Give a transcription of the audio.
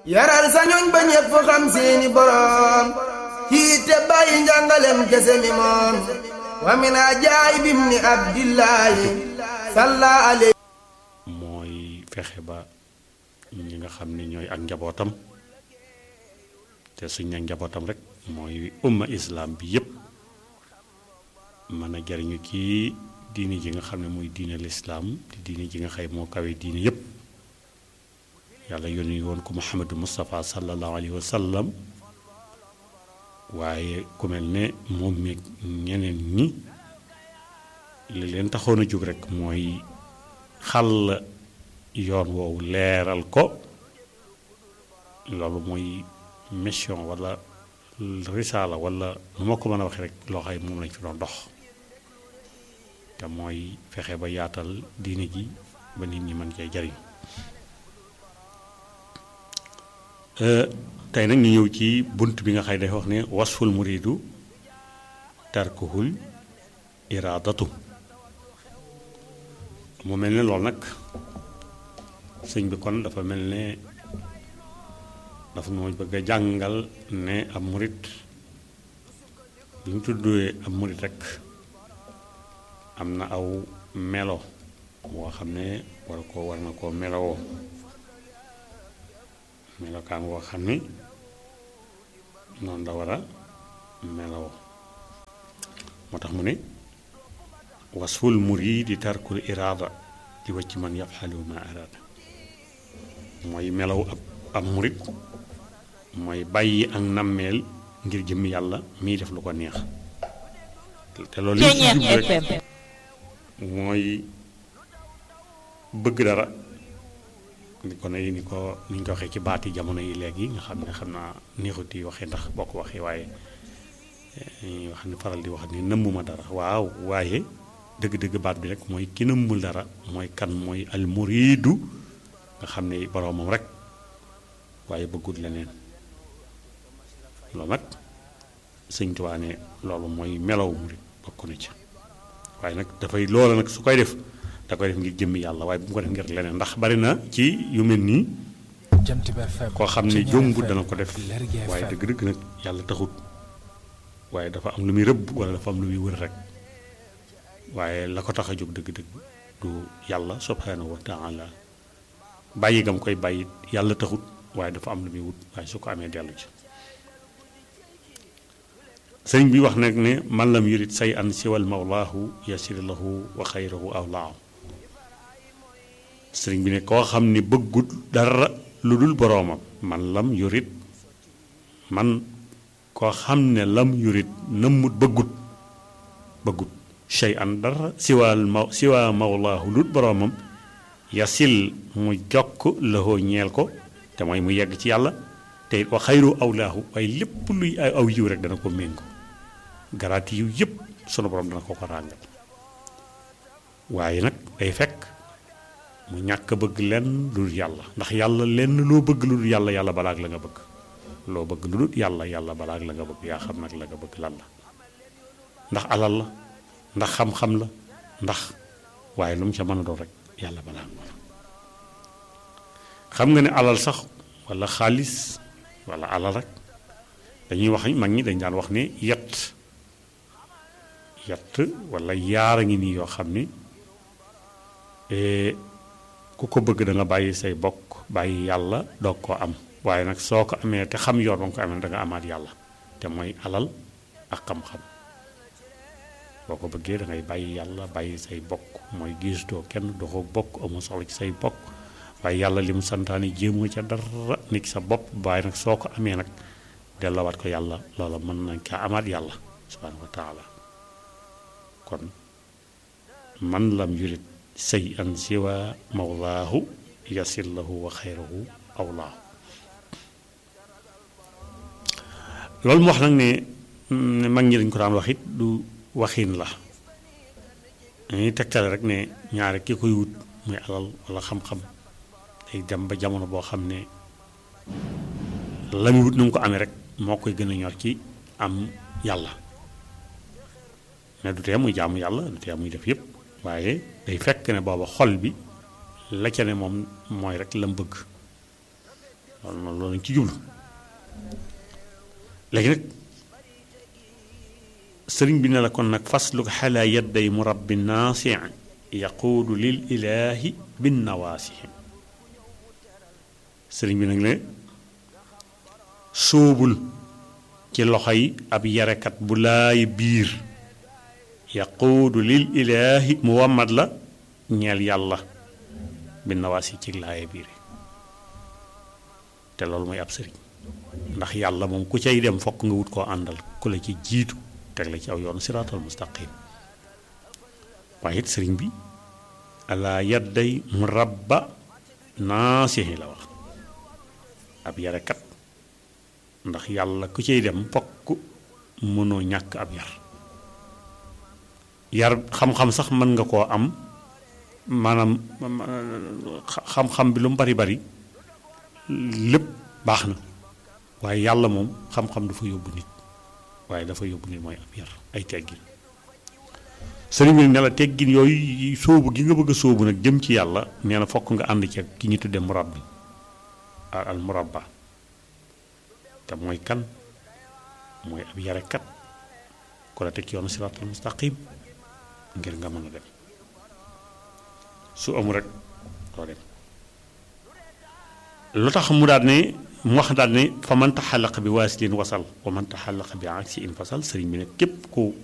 yaral sa ñoñ ba ñépp xam seeni boroom kii te bàyyi njàngalem kese mi moom wa min ajaayibim ni abdillahi salla alayhi mooy fexe ba ñi nga xam ne ñooy ak njabootam te suñ ne njabootam rek mooy umma islam bi yépp mën a jariñu ci diine ji nga xam ne muy diine lislaam te diine ji nga xëy moo kawe diine yépp yàlla yónni woon ko muhammadu mustafa sallallahu alayhi wa sallam waaye ku mel ne moom mi ñeneen ñi li leen taxoon a jóg rek mooy xàll yoon woowu leeral ko loolu mooy mission wala risaala wala nu ma ko mën a waxee rek loo xam moom lañ fi doon dox te mooy fexe ba yaatal diine ji ba nit ñi mën cee jariñ tey nag ñu ñëw ci bunt bi nga xay day wax ne wasful muridu tarkuhul iraadatu mu mel ne loolu nag sëñ bi kon dafa mel ne dafa noo bëgg a jàngal ne ab murit bi mu tuddee ab murit rek am na aw melo boo xam ne war ko war na koo melowoo melokaan woo xam ni noonu la war a melowoo moo tax mu ne wasful muridi tarkul iraada di wacc man yafxalu ma araada mooy melaw ab ab murit mooy bàyyi ak nammeel ngir jëmmi yàlla miy def lu ko neex te loolu li ci jub rek mooy bëgg dara ni ko ne ni ko ni ñu ko waxee ci baati jamono yi léegi nga xam ne xam naa neexut yi waxee ndax boo ko waxee waaye ñuy wax ni faral di wax ni nëmmuma dara waaw waaye dëgg-dëgg baat bi rek mooy ki nëmmul dara mooy kan mooy almuriidu nga xam ne boroomam rek waaye bëggut leneen loolu nag sëñ Tuubaa ne loolu mooy melaw murit bokk na ci waaye nag dafay loola nag su koy def da koy def ngir jëmmi yàlla waaye bu mu ko def ngir leneen ndax bari na ci yu mel nii koo xam ne jombut dana ko def waaye dëgg-dëgg nag yàlla taxut waaye dafa am lu muy rëbb wala dafa am lu muy wër rek waaye la ko tax a jóg dëgg-dëgg du yàlla subhanahu wa taala bàyyi gam koy bàyyi yàlla taxut waaye dafa am lu muy wut waaye su ko amee dellu ci sëriñ bi wax nag ne man lam yurit say an siwal mawlaahu yasir lahu wa xayrahu awlaahu sëriñ bi ne koo xam ne bëggut dara lu dul boroomam man lam yurit man koo xam ne lam yurit nëmmut bëggut bëggut shay an dara siwaal ma siwaa mawlaahu lu dul boroomam yasil mu jokk lahoo ñeel ko te mooy mu yegg ci yàlla te wa xayru awlaahu waaye lépp luy ay aw yiw rek dana ko méngo garaati yiw yëpp sunu borom dana ko ko ràngal waaye nag day fekk mu ñàkk bëgg lenn lu dul yàlla ndax yàlla lenn loo bëgg lu dul yàlla yàlla balaag la nga bëgg loo bëgg lu dul yàlla yàlla balaag la nga bëgg yaa xam nag la nga bëgg lan la ndax alal la ndax xam-xam la ndax waaye lu mu ca mën a doon rek yàlla balaag la xam nga ne alal sax walla xaalis walla alal rek dañuy wax mag ñi dañ daan wax ne yett yett walla yaar a ngi nii yoo xam ni ku ko bëgg da nga bàyyi say bokk bàyyi yàlla doog koo am waaye nag soo ko amee te xam yoon ba nga ko amee da nga amaat yàlla te mooy alal ak xam-xam boo ko bëggee da ngay bàyyi yàlla bàyyi say bokk mooy gisutoo kenn doxoo bokk amu soxla ci say bokk waaye yàlla li mu santaane jéemoo ca dara nit sa bopp waaye nag soo ko amee nag dellawaat ko yàlla loola mën nañ kaa amaat yàlla subhaanahu wa taala kon man lam yurit say an siwa mawlaahu yasil lahu wa xayrahu awlaahu loolu mu wax nag ne mag ñi dañ ko daan wax it du waxin la dañuy tegtale rek ne ñaare ki koy wut muy alal wala xam-xam day dem ba jamono boo xam ne la muy wut nu mu ko amee rek moo koy gën a ñor ci am yàlla mais du tee muy jaamu yàlla du tee muy def yëpp waaye day fekk ne booba xol bi la ca ne moom mooy rek lam bëgg loolu noonu loolu lañ ci jublu léegi nag sëriñ bi ne la kon nag fasluk xalaa yadday murabbi naasi yaquudu lil ilaahi bin nawaasihim sëriñ bi nag ne sóobul ci loxo yi ab yarekat bu laay biir yaquudu lil ilaahi mu wammat la ñeel yàlla bin nawaasi ci laay biir te loolu mooy ab sëriñ ndax yàlla moom ku cay dem fokk nga wut koo àndal ku la ci jiitu teg la ci aw yoonu siraatal mustaqim waaye it sëriñ bi ala yadday mu rabba naasihi la wax ab yarekat ndax yàlla ku cay dem fokk mënoo ñàkk ab yar yar xam-xam sax mën nga koo am maanaam xam-xam bi lu mu bari bari lépp baax na waaye yàlla moom xam-xam dafa yóbbu nit waaye dafa yóbbu nit mooy ab yar ay teggin sëriñ bi ne la teggin yooyu sóobu gi nga bëgg a sóobu nag jëm ci yàlla nee na fokk nga ànd ci ki ñu tudde murabbi al murabba te mooy kan mooy ab yarekat ku la teg ci yoonu siraatal mustaqim ngir nga mën a dem su amul rek doo dem lu tax mu daal ne mu wax daal ne fa man taxallaq bi waasilin wasal wa man taxallaq bi aksi in fasal sëriñ bi ne képp ku